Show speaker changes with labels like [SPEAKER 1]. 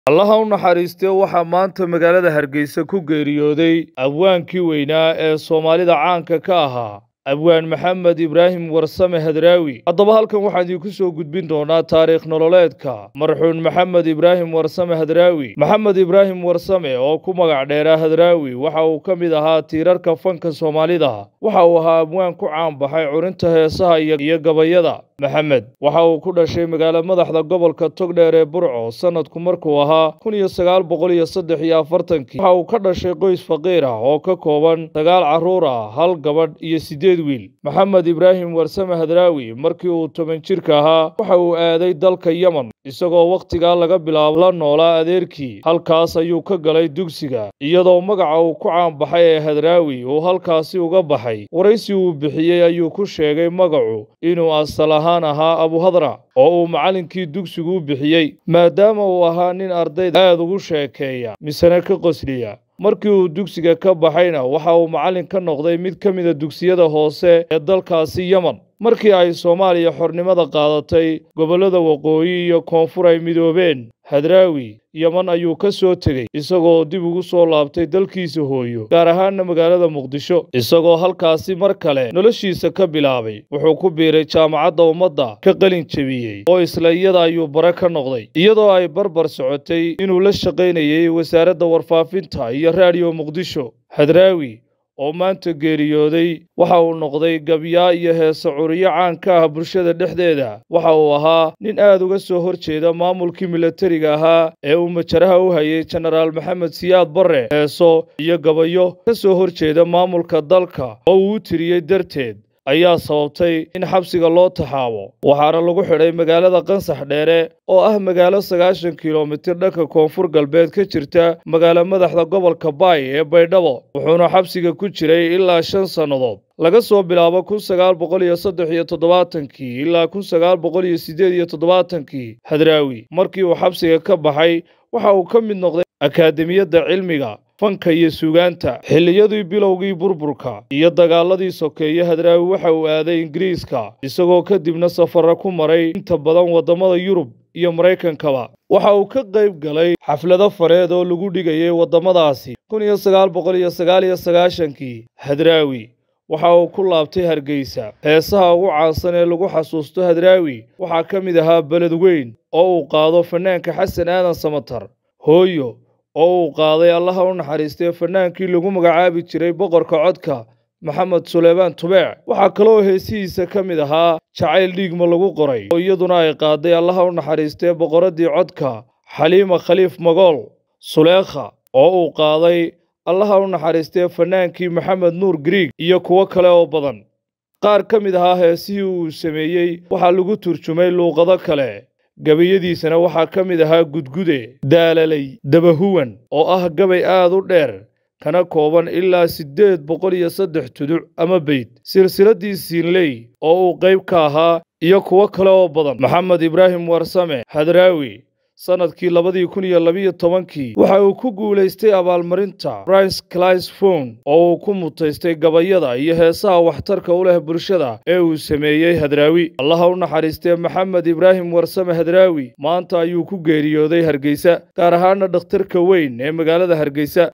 [SPEAKER 1] allaha u naxariistee waxaa maanta magaalada hargeysa ku geeriyooday abwaankii weynaa ee soomaalida caanka ka ahaa abwaan maxamed ibraahim warsame hadraawi haddaba halkan waxaan idiinku soo gudbin doonaa taariikh nololeedka marxuun maxamed ibraahim warsame hadraawi maxamed ibraahim warsame oo ku magac dheeraa hadraawi waxa uu ka mid ahaa tiirarka fanka soomaalida waxa uu ahaa abwaan ku caanbaxay curinta heesaha iyo gabayada maxamed waxa uu ku dhashay magaalo madaxda gobolka togdheer ee burco sanadku markuu ahaa kun iyo sagaal boqol iyo saddex iyo afartankii waxa uu ka dhashay qoys faqiir ah oo ka kooban sagaal carruur ah hal gabadh iyo siddeed wiil maxamed ibraahim warsame hadraawi markii uu toban jirka ahaa waxa uu aaday dalka yemen isagoo wakhtigaa laga bilaabo la noolaa adeerkii halkaas ayuu ka galay dugsiga iyadoo magaca uu ku caanbaxay ee hadraawi uu halkaasi uga baxay waraysi uu bixiyey ayuu ku sheegay magacu inuu asal ahaan ahaa abuhadra oo uu macallinkii dugsigu u bixiyey maadaama uu ahaa nin ardayda aad ugu sheekeeya misena ka qosliya markii uu dugsiga ka baxayna waxa uu macallin ka noqday mid ka mida dugsiyada hoose ee dalkaasi yemen markii ay soomaaliya xornimada qaadatay gobollada waqooyi iyo koonfur ay midoobeen hadraawi yeman ayuu ka soo tegey isagoo dib ugu soo laabtay dalkiisa hooyo gaar ahaanna magaalada muqdisho isagoo halkaasi mar kale noloshiisa ka bilaabay wuxuu ku biiray jaamacadda ummadda ka qalin jebiyey oo isla iyada ayuu bare ka noqday iyadoo ay barbar socotay inuu la shaqaynayay wasaaradda warfaafinta iyo raadiyo muqdisho hadraawi oo maanta geeriyooday waxa uu noqday gabyaa iyo heese curiyo caan ka ah bulshada dhexdeeda waxa uu ahaa nin aad uga soo hor jeeda maamulkii milatariga ahaa ee uu majaraha u hayay jenaraal maxamed siyaad barre heeso iyo gabayo ka soo hor jeeda maamulka dalka oo uu u tiriyey darteed ayaa sababtay in xabsiga loo taxaabo waxaana lagu xidhay magaalada qansax dheere oo ah magaalo sagaashan kilomitir dhanka koonfur galbeed ka jirta magaalo madaxda gobolka baay ee baydhabo wuxuuna xabsiga ku jiray ilaa shan sannadood laga soo bilaabo kun sagaal boqol iyo saddex iyo toddobaatankii ilaa kun sagaal boqol iyo siddeed iyo toddobaatankii hadraawi markii uu xabsiga ka baxay waxa uu ka mid noqday akaademiyadda cilmiga fanka iyo suugaanta xilliyadii bilowgii burburka iyo dagaaladii sokeeye hadraawi waxa uu aaday ingiriiska isagoo kadibna safarra ku maray inta badan waddamada yurub iyo maraykankaba waxa uu ka qayb galay xaflado fareed oo lagu dhigayay waddamadaasi kun iyo sagaal boqol iyo sagaal iyo sagaashankii hadraawi waxa uu ku laabtay hargeysa heesaha ugu caansan ee lagu xasuusto hadraawi waxaa ka mid ahaa beled weyn oo uu qaado fanaanka xasan aadan samatar hooyo oo uu qaaday allaha u naxariistee fanaankii lagu magacaabi jiray boqorka codka maxamed suleymaan tubeec waxaa kaloo heesihiisa ka mid ahaa jacayl dhiigma lagu qoray oo iyaduna ay qaaday allaha u naxariistee boqoraddii codka xaliima khaliif magool suleekha oo uu qaaday allaha u naxariistee fanaankii maxamed nuur griig iyo kuwo kale oo badan qaar ka mid ahaa heesihii uu sameeyey waxaa lagu turjumay luuqado kale gabayadiisana waxaa ka mid ahaa gudgude daalalay dabahuwan oo ah gabay aad u dheer kana kooban ilaa siddeed boqol iyo saddex tuduc ama beyd silsiladdii siinley oo uu qayb ka ahaa iyo kuwo kale oo badan maxamed ibraahim warsame hadraawi sannadkii labadii kun iyo labiyo tobankii waxa uu ku guulaystay abaalmarinta brice clis fon oo uu ku mutaystay gabayada iyo heesaha waxtarka u leh bulshada ee uu sameeyey hadraawi allaha u naxariistee maxamed ibraahim warsame hadraawi maanta ayuu ku geeriyooday hargeysa gaar ahaana dhakhtarka weyn ee magaalada hargeysa